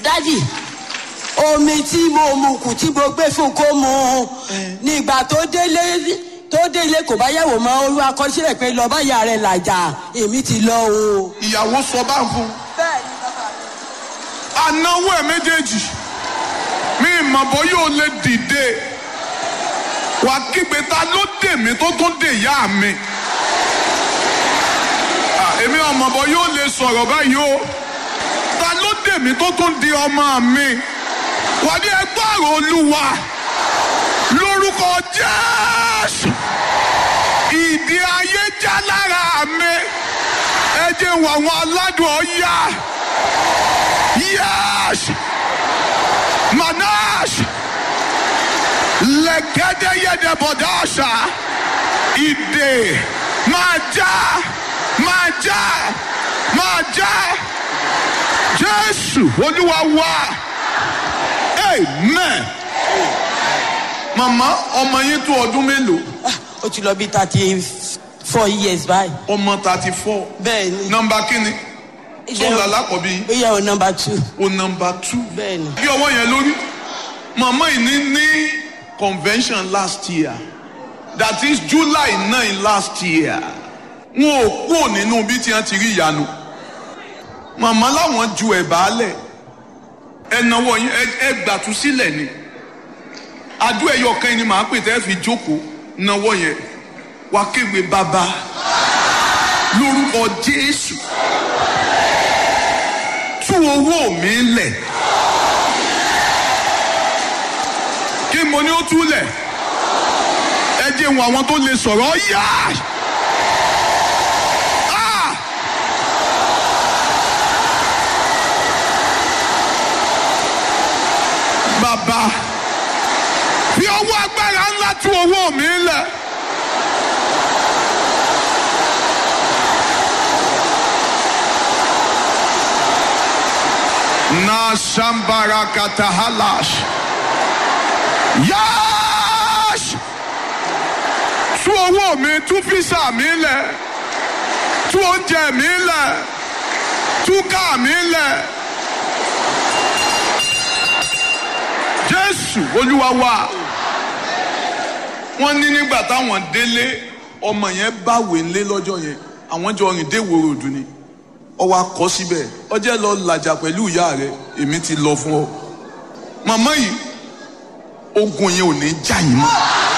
dádì omi tí mo mu kù tí mo gbé fún kó mu nígbà tó délé tó délé kò bá yẹ̀wò mọ́ olú akọ́sílẹ̀ pé lọ bá ìyá rẹ̀ làjà èmi ti lọ o. ìyàwó sọ bá ń fún un. bẹ́ẹ̀ni bàbá mi. anáwó ẹ̀ méjèèjì mi ìmọ̀bọ yóò lè dìde wà kígbe ta ló dè mí tó tún dè yá mi Ah, èmi ọmọbọ yóò lè sọ̀rọ̀ báyìí o ta ló dè mí tó tún di ọmọ mi wà ní ẹgbẹ́ àrò olúwa lórúkọ jésù ìdí ayé já lára mi ẹ jẹ́ wọ àwọn aládùn ọ̀yá. Yes! Manash! Legede yede bodasha! Ide! Maja! Maja! Maja! Jésù Olúwa wa! Amen! Màmá ọmọ yín tó ọdún mélòó? ó ti lọ bí thirty four years báyìí. Ọmọ thirty four. bẹ́ẹ̀ni. Nọmba kínní? Tó ń lálá kọ̀ bí? ó yẹ o number two. O nọmba two. bẹ́ẹ̀ni. bí ọwọ́ yẹn lórí màmá yìí ní ní convention last year that is july nine last year wọn ò kúrò nínú bí tí wọn ti rí ìyanu màmá láwọn ju ẹ̀bà lẹ̀ ẹnáwó yín ẹ- ẹ gbàtú sílẹ̀ ni adó ẹyọ kan ni màá pè tẹ́ fi jókòó náwó yẹn wá kéwé bàbá lórúkọ jésù tú owó mi lẹ̀. kí mo ní ó túlẹ̀ ẹ jẹ́ wọn àwọn tó lè sọ̀rọ̀ yá. Ah! bàbá fi ọwọ́ agbára ńlá tú owó mi lẹ̀. na shambara katahalash. Yáàṣ! Tú owó mi, tú físà mi lẹ̀, tú oúnjẹ mi lẹ̀, tú káà mi lẹ̀. Jésù Olúwa wa. Wọ́n ní nígbà táwọn délé ọmọ yẹn báwèé ńlé lọ́jọ́ yẹn àwọn jọ rìn dé ìwòrò òdù ni ọwọ́ akọ síbẹ̀ ọjẹ́ lọ làjà pẹ̀lú ìyá rẹ̀ èmi ti lọ fún ọ. Màmá yìí ogun yẹn ò ní já yín mọ́.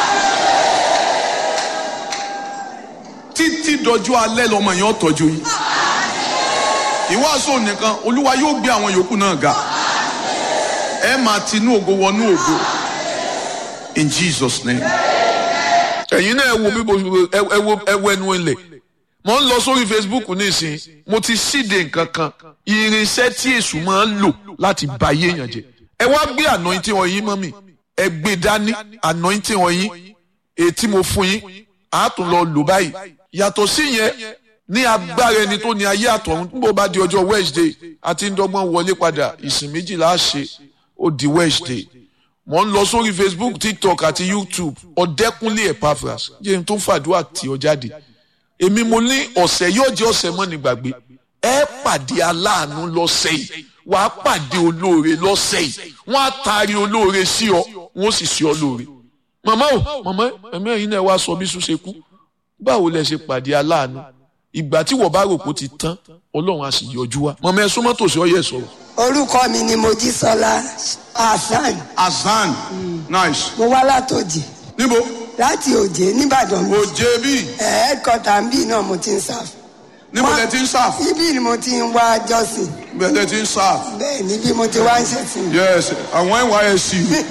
títí dọjọ́ alẹ́ lọmọ yẹn ó tọ́jú yín. ìwàásù nìkan olúwa yóò gbé àwọn yòókù náà ga. ẹ máa tinú ògo wọnú ògo. in jesus name. ẹ̀yin náà ẹ wo bí mo ẹ ẹ wo ẹ wo ẹnu ilẹ̀ mo ń lọ sórí facebook nísìn mo ti síde nǹkan kan irinṣẹ́ tí èṣù máa ń lò láti ba ayé èèyàn jẹ́ ẹ wá gbé anointing ọyìn mọ́ mi ẹ gbé dání anointing ọyìn èyí tí mo fún yín á tún lọ lò báyìí yàtọ̀ sí yẹn ní agbára ẹni tó ní ayé àtọ̀run bó bá di ọjọ́ wednesday àti ń dọ́gbọ́n wọlé padà ìsìn méjìlá ṣe ó di wednesday mo ń lọ sórí facebook tiktok àti youtube ọ̀dẹ́kúnlé epaphras jẹ́ n tó fàdúrà tí ọ jáde èmi mo ní ọ̀sẹ̀ yóò jẹ́ ọ̀sẹ̀ mọ́ ní gbàgbé ẹ pàdé aláàánú lọ́sẹ̀ yìí wà á pàdé olóore lọ́sẹ̀ yìí wọ́n á taari olóore sí ọ wọ́n sì sí ọ lóore. màmá o màmá ẹ̀mí ẹ̀yin náà wá sọ bí sùn ṣe kú báwo lẹ ṣe pàdé aláàánú ìgbà tí wọ́n bá rò pé ó ti tán ọlọ́run á sì yọjú wá. màmá ẹ súnmọ́ tòsí ọyẹ sọ̀rọ̀. orúkọ mi ni mojísọlá hasan azan nice. mo wá látòjì níbo láti òjé nìbàdàn mi òjé bí ẹ̀ẹ́dkọ́tà ń bì náà mo ti ń sáf níbo lẹ ti ń sáf ibi ni mo ti ń wá jọ́sìn bẹ́ẹ̀ lẹ ti ń sáf bẹ́ẹ̀ níbi mo ti wá ń ṣẹ̀sìn. yes àwọn nysc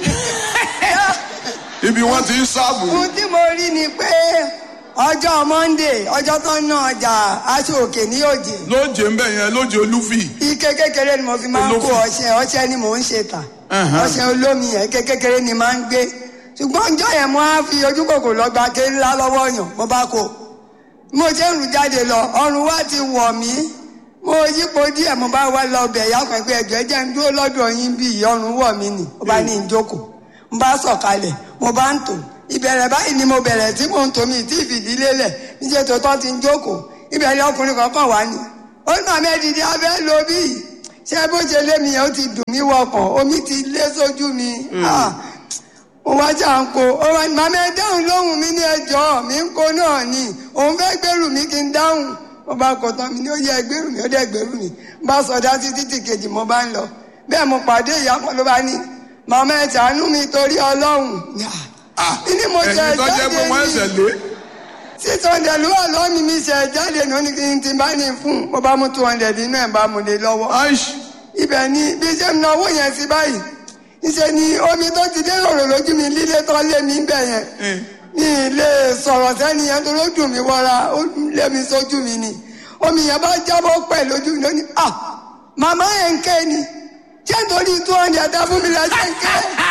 ibi wọn ti ń sáf ohun tí mo rí ni pé ọjọ́ monday ọjọ́ tó ń ná ọjà aṣọ òkè ní òjé lóòjé ń bẹ̀ yẹn lóòjé olúfì ike kékeré ni mo fi máa ń kó Olófin. ọṣẹ ọṣẹ ni mò ń ṣe tà Ẹ̀hẹ́n. ọṣẹ olómi yẹn ike kékeré ni máa ń gbé ṣùgbọ́n ọjọ́ yẹn mo á fi ojú kòkò lọ́gba ké ńlá lọ́wọ́ yàn mo bá kó mo ṣe ń rù jáde lọ ọrùn wa ti wọ̀ mí mo yípo díẹ̀ mo bá wá lọ bẹ̀ yá kan pé ẹjọ́ jẹ́ ń dúró lọ́dọ̀ yín bí ọrùn wọ̀ mí nì mo bá ní ìjókòó mo bá sọ̀kalẹ̀ mo bá ń tò ìbẹ̀rẹ̀ báyìí ni mo bẹ̀rẹ̀ tí mò ń tò mí tí ìfìdílé lẹ̀ níṣẹ́ tó tọ́ ti ń jókòó ìbẹ̀rẹ̀ ọkùnrin kankan wá ní ó ní màmá ẹ̀dìdì abẹ́ lo bí ṣé bó ṣe lé mi yẹn ó ti dùn mí wọkàn omi ti lé sójú mi Ah, mo wá jà ń kó ó wá ní màmá ẹ dáhùn lóhùn mi ní ẹjọ́ mi ń kó náà ni òun fẹ́ gbèrú mi kí n dáhùn mo bá kọ tán mi ní ó yẹ gbèrú mi ó dẹ̀ gbèrú mi bá sọdá sí títì kejì mo bá ń lọ bẹ́ẹ̀ mo pàdé ìyá kan ló bá ní màmá ẹ ṣàánú mi torí ọlọ́run Ah, Ní mo jẹ ẹ̀yin tó jẹ́ pé jáde wọ́n ní- ẹsẹ̀ lé six hundred ló wà lọ́ọ̀mì mi ṣe jáde ní ó ní kí n ti bá ní fún mo bá mú two hundred inú ẹ̀ bá mu lé lọ́wọ́ aish ibẹ̀ ni bí ṣe ń náwó yẹn sí báyìí ìṣe ni omi tó ti dé rọ̀rọ̀ lójú mi líle tó lé mi bẹ̀ yẹn Eh. ní ilé sọ̀rọ̀ sẹ́ni yẹn tó ló dùn mí wọ́ra ó lé mi sójú mi ni omi yẹn bá jábọ́ pẹ̀ lójú mi lónìí ah màmá yẹn ń ké ni ṣé nítorí two hundred dá fún mi lẹ́sẹ̀ ń ké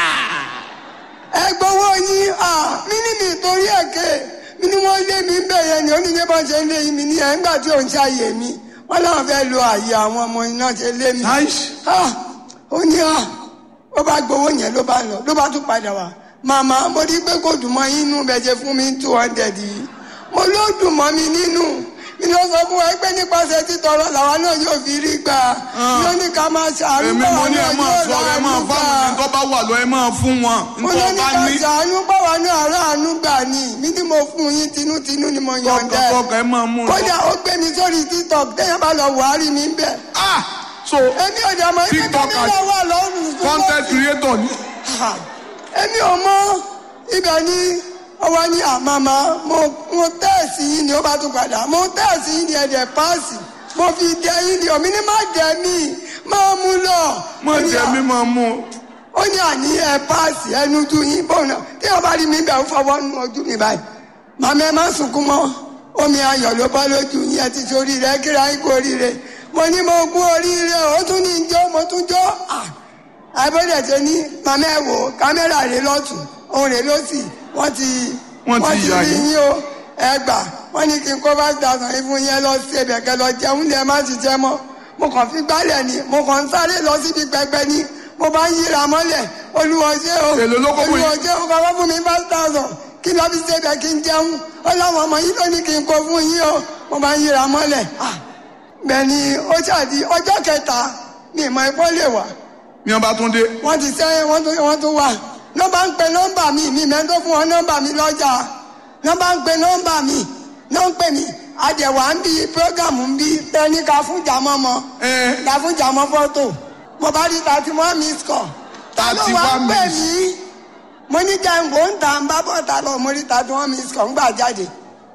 ẹ gbowó yín ah mí ní mi torí ẹ̀ ké mi ní wọ́n lé mi bẹ̀ yẹn ni ó ní bí wọ́n ṣe ń lé mi ní ẹ̀ ńgbà tí òun ṣàyè mi wọ́n láwọn fẹ́ lo àyè àwọn ọmọ iná ṣe lé mi aish ah ó ní ah ó bá gbowó yẹn ló bá lọ ló bá tún padà wá màmá mo rí pé kò dùn mọ́ inú bẹ́ẹ̀ ṣe fún mi two hundred yìí mo ló dùn mọ́ mi nínú mi ló sọ fún wa pé nípasẹ̀ títọrọ làwa náà yóò fi rí gbà yóò ní ká máa ṣàánú èmi mo báwa ní náà ẹ máa yóò sọ ẹ máa ráàánú gbà fáwọn ẹni tó bá wà lọ ẹ máa fún wọn mo ló nítorí ní bá ká ní ṣàánú báwa náà ráàánú gbà ní mi ní mo fún yín tinútinú ni mo yọ̀ǹda ẹ̀ tọkàntọkàn ẹ máa mú un kódà ó gbé mi sórí tiktok téèyàn bá lọ wàhálì mi bẹ́ẹ̀ ah so èmi ò dà mọ́ ẹgbẹ́ TikTok kámẹ́rà wà lọ́rùn fún content creator ni Ha! èmi ò mọ ibẹ̀ ni ọwọ́ ní àmàmà mo mo tẹ́ẹ̀sì yìí ni ó bá tún padà mo tẹ́ẹ̀sì yìí ni ẹ̀dẹ̀ páàsì mo fi dẹ yìí ni omi ní má dẹ mí máa mú lọ. mo Ó ní jẹ à- mi máa mú un. ó ní àní ẹ páàsì ẹnu tu yín bọ́ọ̀ náà tí wọ́n bá rí mi bẹ̀ ń fọwọ́ nu ojú mi báyìí màmá ẹ má sunkún mọ́ omi ayọ̀ ló bọ́ lójú yín ẹ ti sórí rẹ kíra yín kú oríire mo ní mo kú oríire ó tún ní jó mo tún jó ah àbẹ̀dẹ̀ ṣe ní màmá ẹ wò kámẹ́rà rẹ lọ́tún òun rẹ lọ́sì wọ́n ti Wọ́n ti yà rí yín. yín o ẹ gbà wọ́n ní kí n kó five thousand yín fún yín ẹ lọ sí ẹbẹ̀ kẹ lọ jẹun lẹ má ti jẹ mọ́ mo kàn fi gbálẹ̀ ni mo kàn ń sáré lọ síbi pẹpẹ ni mo bá ń yíra mọ́lẹ̀ olúwa ṣé o Èló ló kó fún yín? olúwa ṣé o kọ́kọ́ fún mi five thousand kí lọ fi ṣe bẹ̀ kí n jẹun ó láwọn ọmọ yín ló ní kí n kó fún yín o mo bá ń yíra mọ́lẹ̀ ah bẹ́ẹ̀ ni ó ṣàdí ọjọ́ kẹta ni ìmọ̀ ẹ̀kọ́ lè wà ní ọba tún dé wọ́n ti sẹ́yìn wọ́n tún wọ́n tún wà nọ́mbà ń pe nọ́mbà mi mi mẹ́ tó fún wọn nọ́mbà mi lọ́jà nọ́mbà ń pe nọ́mbà mi náà ń pè mí àjẹwà ń bí prógámù ń bí tẹ́níkà fún jàmọ́ mọ́ ẹ ta fún jàmọ́ fọ́tò mo bá rí thirty one miss call ta ló wá ń 31 pè miss. mí mo ní jẹ́ǹgbò ń ta ń bá bọ̀ ta lọ mo rí thirty one miss call ń gbà jáde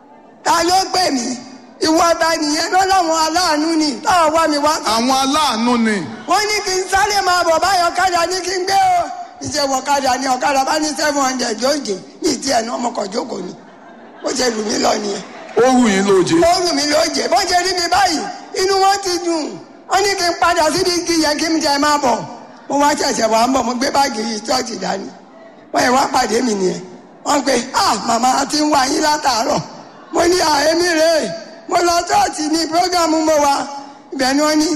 ta ló pè mí ìwọ ta nìyẹn lọ láwọn aláàánú ni táwọn wá mi wá àwọn aláàánú ni wọ́n ní kí n sáré máa bọ̀ báyọ̀ ọ̀kadà ní kí n gbé o ìṣèwọ̀ ọ̀kadà ní ọ̀kadà bá ní seven hundred lóòjé ní ìdí ẹ̀ ní ọmọkọ̀ jókòó ni bó ṣe lù mí lọ nìyẹn ó wù yín lóje ó lù mí lóòjé bó ṣe rí mi báyìí inú wọn ti dùn wọ́n ní kí n padà síbi igi yẹn kí n jẹ máa bọ̀ mo wá ṣẹ̀ṣẹ̀ wá ń bọ̀ mo gbé báàgì yìí ṣọ́ọ̀ṣì dání wọ́n yẹ wá pàdé mi nìyẹn wọ́n pe ah màmá a ti ń wá yín látàárọ̀ mo ní à èmi rèé mo lọ ṣọ́ọ̀ṣì ní prógámù mo wá ibẹ̀ ni wọ́n ní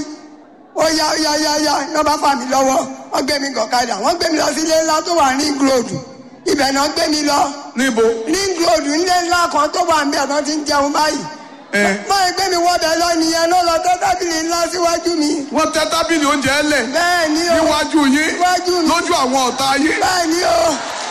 ó yá ó yá yá yá ní wọ́n bá fà mí lọ́wọ́ wọ́n gbé mi gọ̀kadà wọ́n gbé mi lọ sí ilé ńlá tó wà ní gíròdù ibẹ̀ náà gbé mi lọ níbo ní gíròdù nílé ńlá kan tó wà níbẹ̀ tó ti ń jẹun báyìí ẹ báyìí gbé mi wọ́bẹ̀ lọ nìyẹn ló lọ tẹ́ tábìlì ńlá síwájú mi wọ́n tẹ́ tábìlì oúnjẹ lẹ̀ bẹ́ẹ̀ ni o níwájú yín Níwájú mi. lójú àwọn ọ̀tá yín bẹ́ẹ̀ ni o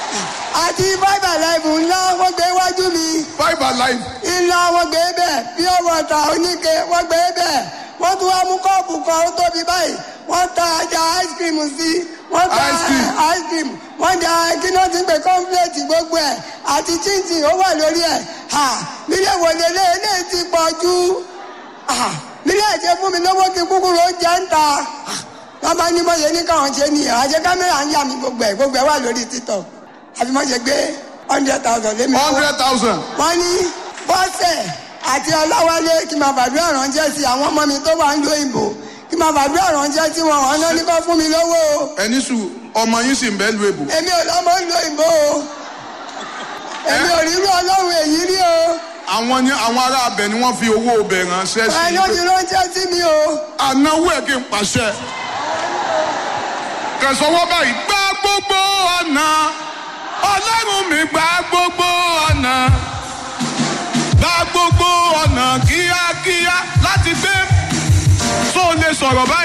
àti five alive ńlá wọ́n gbé iwájú mi five alive ńlá wọ́n gbé bẹ́ẹ̀ pure water oníke wọ́n gbé bẹ́ẹ̀ wọ́n tún wá mú kọ́ọ̀pù kan ó tóbi báyìí wọ́n ta ajá ice cream sí wọ́n ta Ice cream. ice cream wọ́n da kíná ti ń pè cornflakes gbogbo ẹ̀ àti chinchin ó wà lórí ẹ̀ ha nílé wo lélẹ̀ eléyìí ti pọ̀ jù ha nílé ẹ̀jẹ̀ fún mi lọ́wọ́ kí kúkúrú ó jẹ́ ń ta Ha, wọ́n bá ní bọ́yẹ ní káwọn ṣe nìyẹn àṣẹ kámẹ́rà ń yà mí gbogbo ẹ̀ gbogbo ẹ̀ wà lórí tiktok àfi mọ́ ṣe gbé hundred thousand lé mi lọ́wọ́ hundred thousand wọ́n ní bọ́sẹ̀ àti ọláwálé kí n máa fàdúrà ránṣẹ́ sí àwọn ọmọ mi tó wà ń lo ìbò kí n máa fàdúrà ránṣẹ́ sí wọn wọn náà ní kó fún mi lówó o ẹni sùn ọmọ yín sì ń bẹ́ẹ̀ lu èbò èmi ò lọ́mọ ń lo ìbò o èmi ò rírú ọlọ́run èyí rí o àwọn ni àwọn ará abẹ ni wọ́n fi owó ọbẹ̀ ránṣẹ́ sí ẹni ó ti ránṣẹ́ sí mi o ànáwó ẹ̀ kí n pàṣẹ kẹsànwọ́ báyìí gbá gbogbo ọ̀nà ọlọ́run mi gbá gbogbo ọ̀nà gbá gbogbo ọ̀nà kíákíá láti gbé tó lè sọ̀rọ̀ báyìí.